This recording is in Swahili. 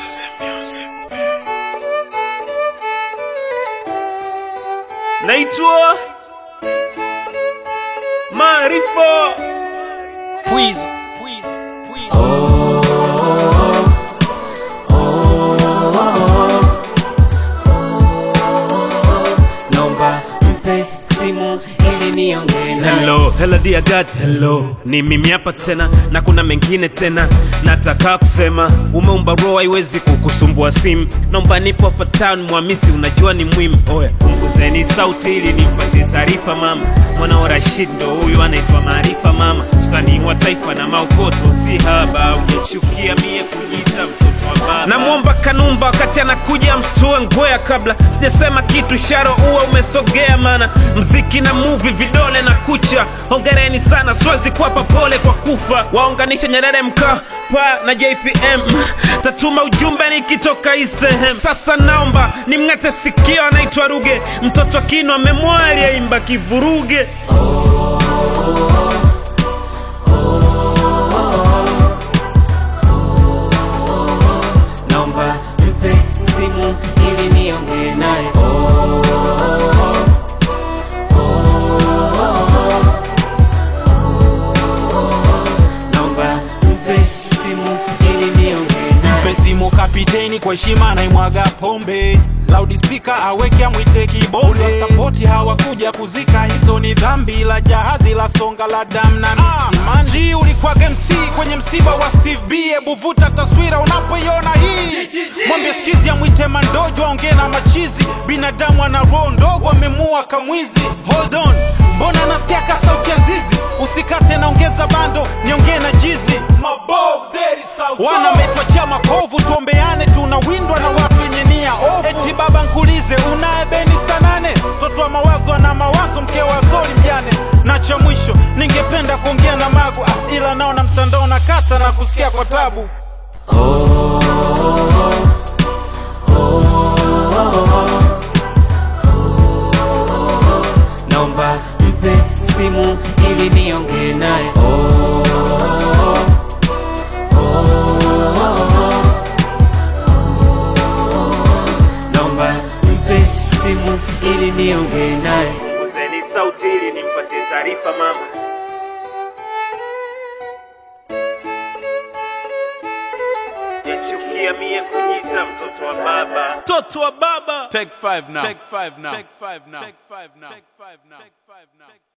naitwa Maarifa Pwizo, pwizo, pwizo. Nomba mpe simu ili niongee naye. Hello, hello dear God, hello. Ni mimi hapa tena na kuna mengine tena nataka kusema. Umeumba roho haiwezi kukusumbua simu. Naomba nipo hapa town Mwamisi, unajua ni muhimu. Oya, punguzeni sauti ili nimpatie taarifa mama. Mwana wa Rashid ndo huyu anaitwa Maarifa mama, msanii wa taifa na maokoto si haba. Unachukia mie kujiita mtoto wa baba. Namwomba Kanumba wakati anakuja mstue ngwea kabla sijasema kitu, sharo uwa umesogea, mana mziki na movie vidole na kucha. Hongereni sana, siwezi kuwapa pole kwa kufa. Waunganishe Nyerere Mkapa na JPM, tatuma ujumbe nikitoka hii sehemu. Sasa naomba nimng'ate sikio, anaitwa Ruge, mtoto kino amemwali aimba kivuruge. Nomba mpe simu ili niongee naye. Nomba mpe simu ili niongee naye. Mpe simu kapiteni kwa heshima naimwaga pombe loudspeaker aweke amwite kibonde sapoti hawakuja kuzika hizo ni dhambi la jahazi la songa la dam na msimanji ulikwaga MC kwenye msiba wa Steve B hebu vuta taswira unapoiona hii mwambie skizi amwite mandojo aongee na machizi binadamu ana roho ndogo amemua kamwizi hold on mbona nasikia ka sauti ya zizi usikate naongeza bando niongee na jizi wana metwachia makovu tuombeane tunawindwa na watu wenye nia ovu eti baba nkulize unaye beni sanane mtoto wa mawazo ana mawazo mke wa zoli mjane na cha mwisho ningependa kuongea na magu ah, ila naona mtandao na kata na kusikia kwa tabu Nomba mpe simu ili niongee naye. Nomba mpe simu ili niongee naye. Punguzeni sauti ili nimpatie taarifa mama. Yachukia mie kujiita mtoto wa baba, mtoto wa baba. Take five now. Take five now. Take five now. Take five now. Take five now. Take five now.